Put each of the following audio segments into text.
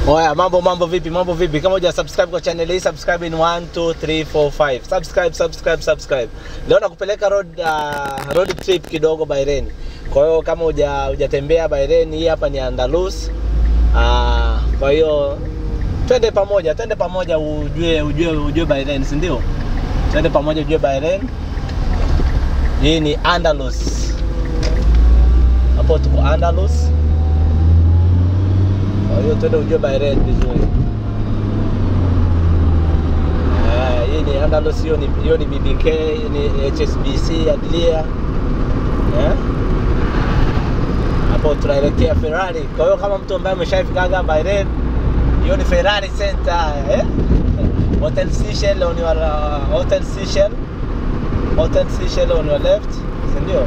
Oya, mambo mambo vipi? Mambo vipi? Kama huja subscribe kwa channel hii, subscribe in 1 2 3 4 5. Subscribe, subscribe, subscribe. Leo nakupeleka road uh, road trip kidogo Bahrain. Kwa hiyo kama huja hujatembea Bahrain, hii hapa ni Andalus. Uh, kwa hiyo twende pamoja, twende pamoja ujue ujue ujue Bahrain, si ndio? Twende pamoja ujue Bahrain. Hii ni Andalus. Hapo tuko Andalus. Kwa hiyo twende ujue Bahrain vizuri. Eh, hii ni Andalus, hiyo ni hiyo ni BBK, hii ni HSBC Adlia. Eh? Hapo tunaelekea Ferrari. Kwa hiyo kama mtu ambaye ameshafikaga Bahrain, hiyo ni Ferrari Center, eh? Hotel Seychelles on your uh, Hotel Seychelles. Hotel Seychelles on your left, si ndio?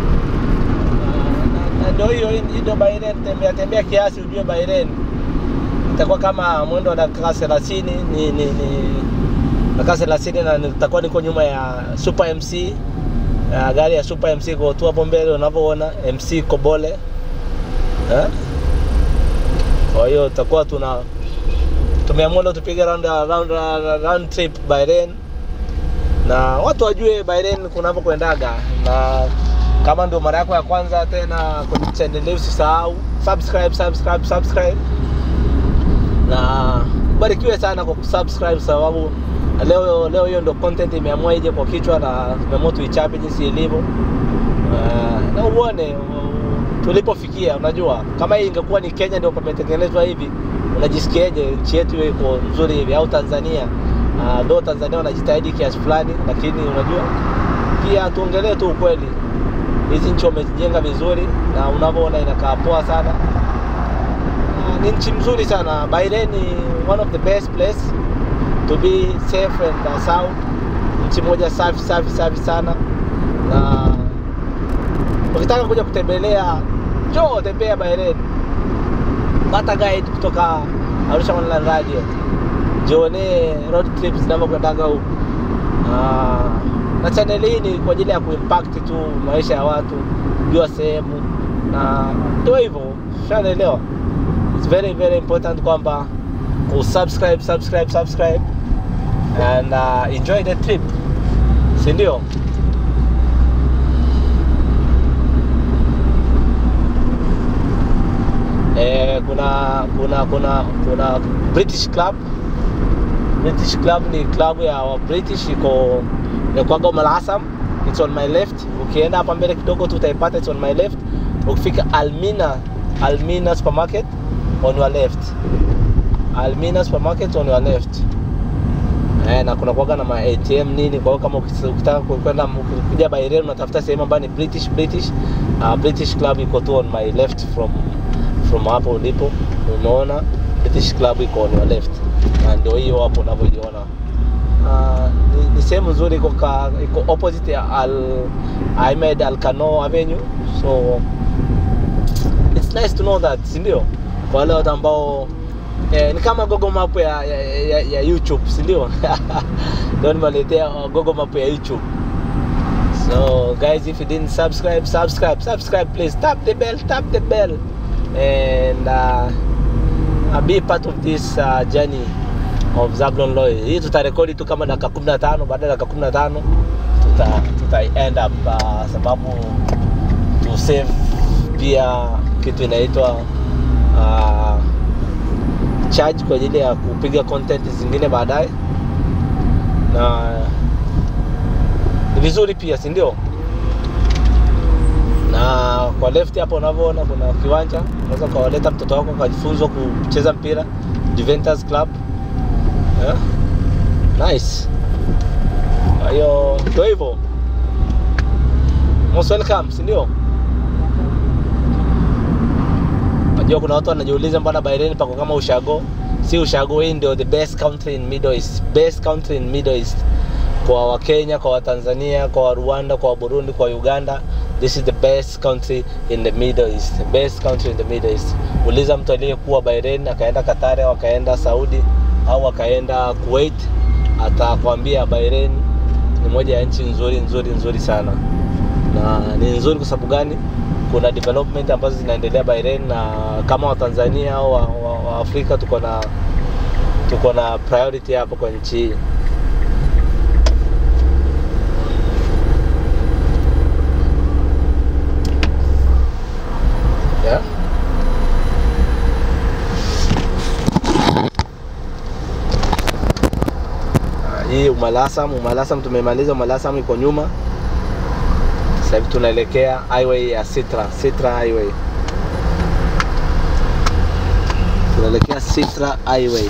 Na- na ndio hiyo hii ndio Bahrain, tembea tembea kiasi ujue Bahrain. Itakuwa kama mwendo wa dakika 30 ni ni, ni dakika 30 na nitakuwa niko nyuma ya Super MC. Uh, gari ya Super MC iko tu hapo mbele unavyoona MC Kobole. Eh? Kwa hiyo tutakuwa tuna tumeamua leo tupige round, round, round trip Bahrain na watu wajue Bahrain kunavokwendaga, na kama ndio mara yako ya kwanza tena kwenye channel hii, usisahau subscribe, subscribe, subscribe na barikiwe sana kwa kusubscribe, sababu leo leo hiyo ndio content imeamua ije kwa kichwa na tumeamua tuichape jinsi ilivyo. Uh, na uone uh, tulipofikia. Unajua, kama hii ingekuwa ni Kenya ndio pametengenezwa hivi, unajisikiaje nchi yetu hiyo iko nzuri hivi, au Tanzania? Uh, do Tanzania wanajitahidi kiasi fulani, lakini unajua pia tuongelee tu ukweli, hizi nchi wamezijenga vizuri na unavyoona inakaa poa sana. Uh, ni nchi mzuri sana. Bahrain ni one of the best place to be safe and uh, sound. Nchi moja safi safi safi sana, na ukitaka kuja kutembelea, njoo tembea Bahrain, pata guide kutoka Arusha Online Radio, jionee road trips zinavyokwendaga huku. Ah, na channel hii ni kwa ajili ya kuimpact tu maisha ya watu, kujua sehemu, na ndio hivyo, ushaelewa. It's very very important kwamba usubscribe subscribe subscribe and uh, enjoy the trip, si ndio? Eh, kuna kuna kuna kuna British Club. British Club ni club ya wa British iko inakuwaga Umm Al-Hassan. It's on my left. Ukienda hapa mbele kidogo tu utaipata, it's on my left. Ukifika Almina, Almina supermarket on your left. Almina supermarket on your left. Eh, na kuna kuwaga na ma ATM nini, kwa hiyo kama ukis- ukitaka kwenda kuja Bahrain unatafuta sehemu ambayo ni British British uh, British Club iko tu on my left from from hapo ulipo, unaona British Club iko on your left, na ndio hiyo hapo unavyoiona. Uh, ni, ni sehemu nzuri, iko ka, iko opposite ya Al Ahmed Al Kano Avenue, so it's nice to know that, si ndio? Kwa wale watu ambao eh, ni kama Google Map ya, ya, ya, ya YouTube, si ndio? Ndio nimeletea Google Map ya YouTube. So guys, if you didn't subscribe, subscribe, subscribe please. Tap the bell, tap the bell, and uh, uh, be part of this uh, journey of Zablon Loy. Hii tutarekodi tu kama dakika 15, baada ya dakika 15 tuta tuta end up uh, sababu to save pia kitu inaitwa uh, charge kwa ajili ya kupiga content zingine baadaye na ni vizuri pia si ndio na kwa left hapo unavyoona kuna kiwanja unaweza ukawaleta mtoto wako akajifunzwa kucheza mpira Juventus Club yeah? nice kwa hiyo ndio hivyo most welcome si ndio najua kuna watu wanajiuliza mbona Bahrain pako kama ushago si ushago hii ndio the best country in Middle East best country in Middle East kwa Wakenya, kwa Watanzania, kwa wa Rwanda, kwa wa Burundi, kwa Uganda. This is the best country in the Middle East. The best country in the Middle East. Uliza mtu aliyekuwa Bahrain akaenda Qatar au akaenda Saudi au akaenda Kuwait, atakwambia Bahrain ni moja ya nchi nzuri nzuri nzuri sana, na ni nzuri kwa sababu gani? Kuna development ambazo zinaendelea Bahrain, na kama Watanzania au wa, wa, wa Afrika tuko na tuko na priority hapo kwa nchi hii. Yeah. Ah, Hii Umalasam, Umalasam tumemaliza, Umalasam iko nyuma. Sasa hivi tunaelekea highway ya Sitra, Sitra highway. Tunaelekea Sitra highway.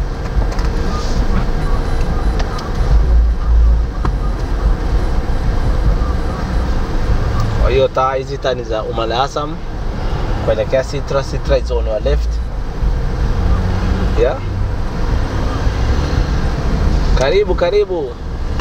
Kwa hiyo taa hizi taa ni za Umalasam kuelekea Sitra. Sitra is on your left. Yeah. Karibu karibu.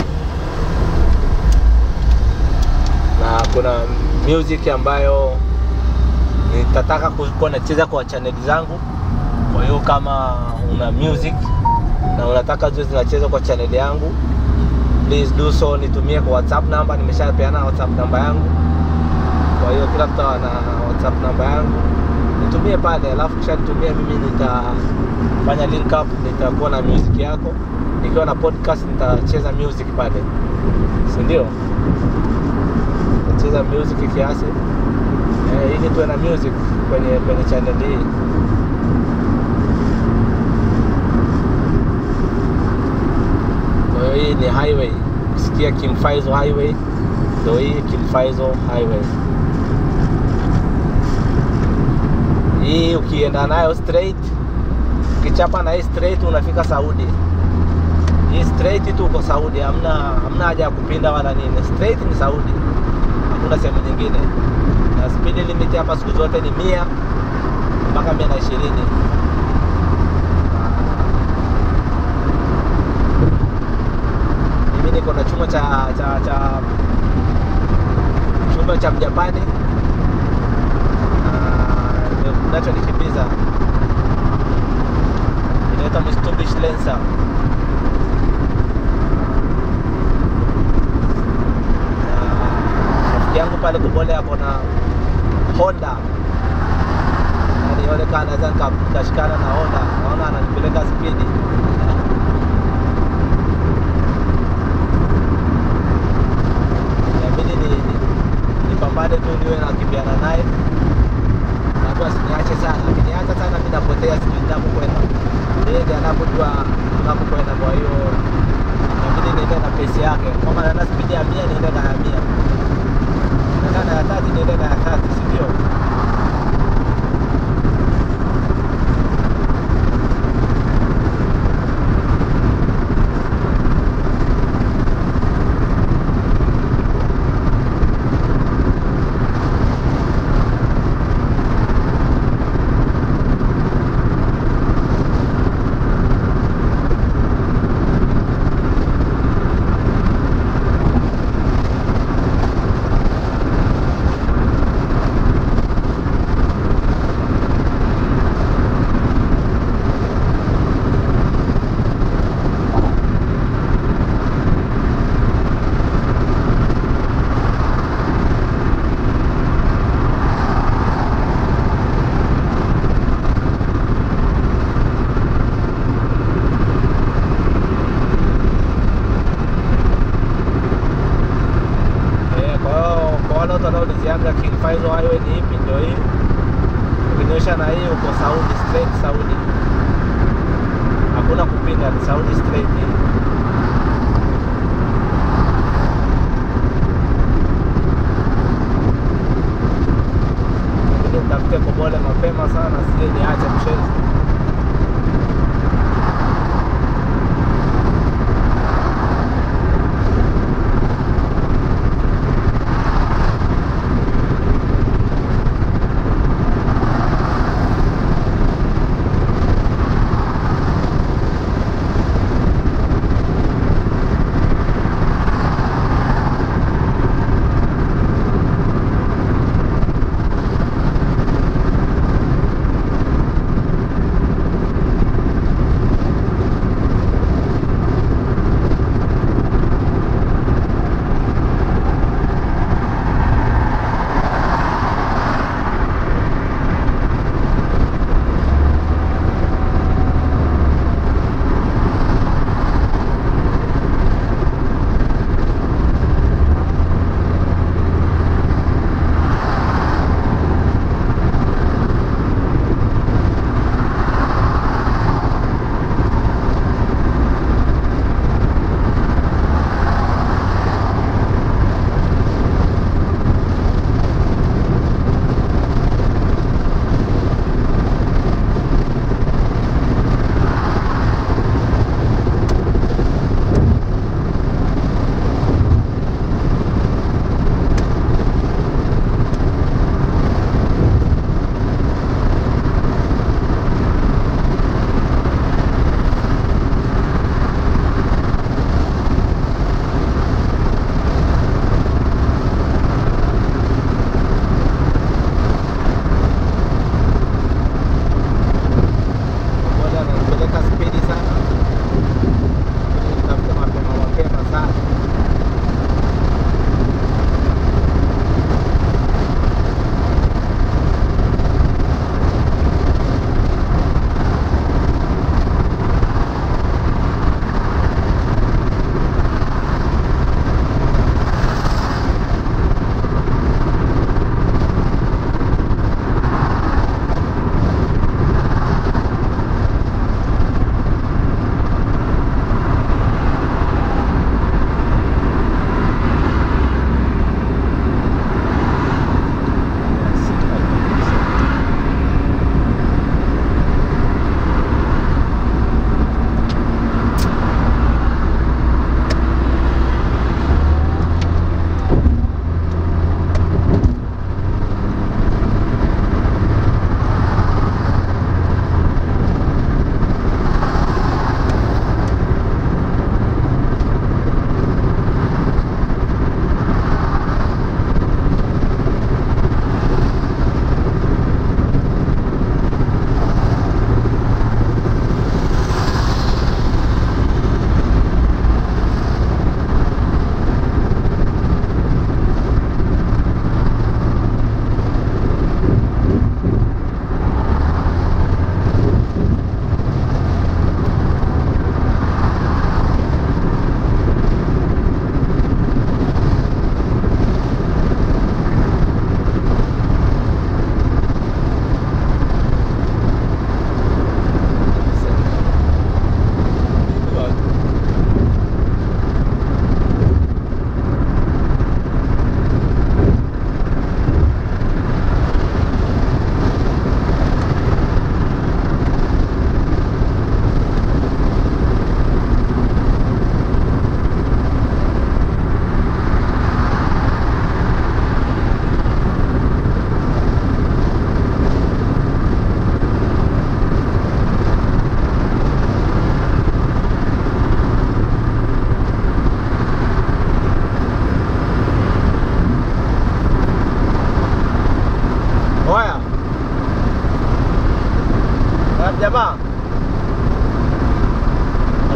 Na kuna music ambayo nitataka kuwa nacheza kwa channel zangu. Kwa hiyo kama una music na unataka ziwe zinacheza kwa channel yangu, please do so, nitumie kwa WhatsApp namba. Nimeshapeana WhatsApp namba yangu, kwa hiyo kila mtu ana WhatsApp namba yangu, nitumie pale, alafu kisha nitumie mimi, nitafanya link up, nitakuwa na music yako. Nikiwa na podcast nitacheza music pale, si ndio? Nitacheza music kiasi eh, ili tuwe na music kwenye kwenye channel hii. Kwa hiyo hii ni highway, ukisikia King Faizo highway, ndio hii King Faizo highway. Hii ukienda nayo straight, ukichapa na hii straight unafika Saudi. Hii straight tu uko Saudi, hamna hamna haja ya kupinda wala nini. Straight ni Saudi, hakuna sehemu nyingine. Na speed limit hapa siku zote ni mia mpaka mia na ishirini. Mimi niko na chuma cha cha cha chuma cha Mjapani Ah, ndio kinachonikimbiza inaitwa Mitsubishi Lancer. Na rafiki yangu pale Kubole ako na Honda Na nione kama naweza nika- nikashikana na Honda, naona ananipeleka spidi inabidi ni, ni, nipambane tu niwe nakimbiana naye watu asiniache sana akiniacha sana mi napotea sijui ninapokwenda yeye ndiye anapojua tunapokwenda kwa hiyo inabidi niende na pesi yake kama naenda spidi ya mia niende na ya mia naenda na ya tati niende na ya tati sindio Eh, kwa hiyo kwa wale watu wanaolizianga King Faizo highway ni ipi, ndio hii. Ukinyosha na hii uko Saudi, straight Saudi, hakuna kupinda, ni Saudi straight hii. Inabidi utafute Kobole mapema sana, sije niache mchezo.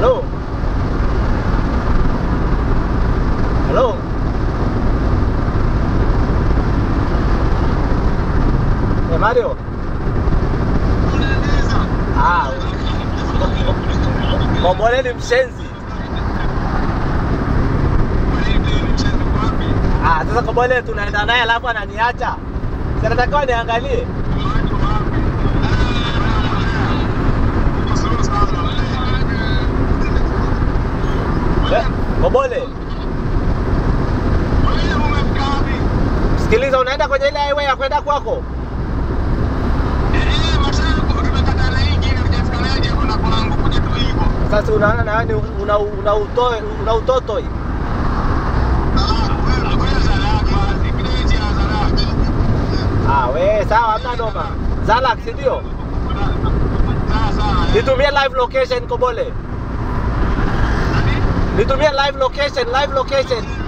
Halo. Halo. Eh, Mario. Ah. Kombole ni mshenzi. Ah, sasa Kombole tunaenda naye alafu ananiacha. Sasa natakiwa niangalie. Eh, Kombole, sikiliza unaenda kwenye ile highway ya kwenda kwako? Sasa unaona na yani una una utoe una utotoi. Ah, we sawa, hamna noma. Zalak, si ndio? Nitumie live location Kobole. Nitumie live location, live location.